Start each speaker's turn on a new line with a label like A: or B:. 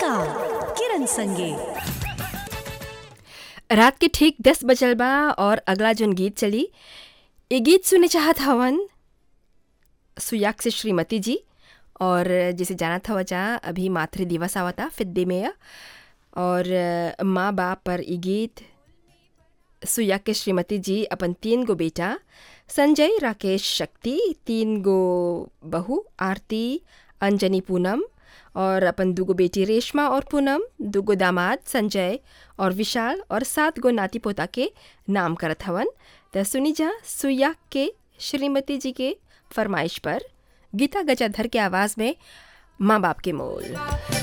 A: किरण संगे
B: रात के ठीक दस बजल बा और अगला जोन गीत चली ये गीत सुने चाहत हवन सुयाक से श्रीमती जी और जिसे जाना था वजह अभी मातृ दिवस आवता फिद्दे में और माँ बाप पर ये गीत सुयाक के श्रीमती जी अपन तीन गो बेटा संजय राकेश शक्ति तीन गो बहू आरती अंजनी पूनम और अपन दूगो बेटी रेशमा और पूनम दूगो दामाद संजय और विशाल और सात गो नाती पोता के नाम करत हवन त सुनी जा सुयाक के श्रीमती जी के फरमाइश पर गीता गजाधर के आवाज़ में माँ बाप के मोल